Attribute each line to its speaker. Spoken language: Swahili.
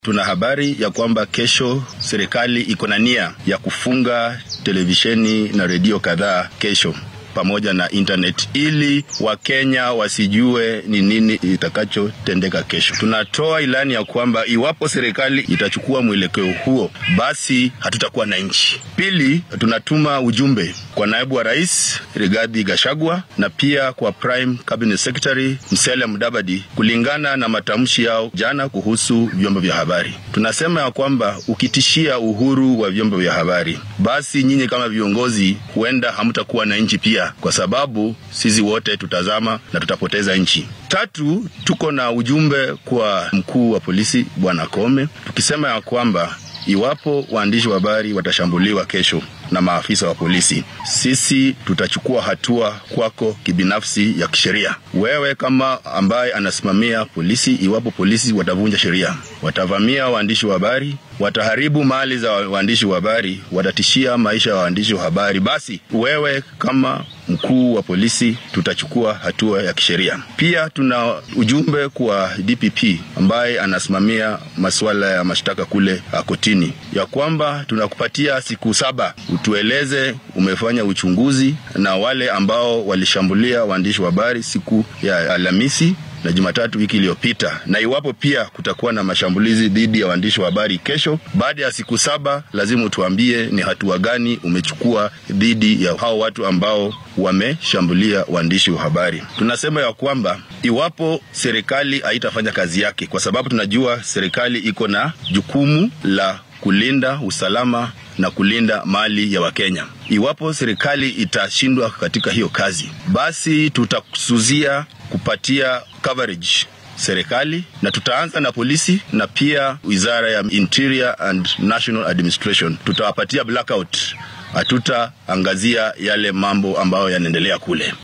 Speaker 1: Tuna habari ya kwamba kesho serikali iko na nia ya kufunga televisheni na redio kadhaa kesho pamoja na internet ili Wakenya wasijue ni nini itakachotendeka kesho. Tunatoa ilani ya kwamba iwapo serikali itachukua mwelekeo huo, basi hatutakuwa na nchi. Pili, tunatuma ujumbe kwa naibu wa rais Rigathi Gachagua na pia kwa Prime Cabinet Secretary Musalia Mudavadi kulingana na matamshi yao jana kuhusu vyombo vya habari. Tunasema ya kwamba ukitishia uhuru wa vyombo vya habari, basi nyinyi kama viongozi huenda hamtakuwa na nchi pia kwa sababu sisi wote tutazama na tutapoteza nchi. Tatu, tuko na ujumbe kwa mkuu wa polisi Bwana Kome tukisema ya kwamba iwapo waandishi wa habari watashambuliwa kesho na maafisa wa polisi, sisi tutachukua hatua kwako kibinafsi ya kisheria. Wewe kama ambaye anasimamia polisi, iwapo polisi watavunja sheria, watavamia waandishi wa habari, wataharibu mali za waandishi wa habari, watatishia maisha ya waandishi wa habari, basi wewe kama mkuu wa polisi tutachukua hatua ya kisheria. Pia tuna ujumbe kwa DPP ambaye anasimamia masuala ya mashtaka kule kotini, ya kwamba tunakupatia siku saba utueleze umefanya uchunguzi na wale ambao walishambulia waandishi wa habari siku ya Alhamisi na Jumatatu wiki iliyopita, na iwapo pia kutakuwa na mashambulizi dhidi ya waandishi wa habari kesho, baada ya siku saba, lazima utuambie ni hatua gani umechukua dhidi ya hao watu ambao wameshambulia waandishi wa habari. Tunasema ya kwamba iwapo serikali haitafanya kazi yake, kwa sababu tunajua serikali iko na jukumu la kulinda usalama na kulinda mali ya Wakenya. Iwapo serikali itashindwa katika hiyo kazi, basi tutakusuzia kupatia coverage serikali na tutaanza na polisi na pia wizara ya Interior and National Administration. Tutawapatia blackout, hatutaangazia yale mambo ambayo yanaendelea kule.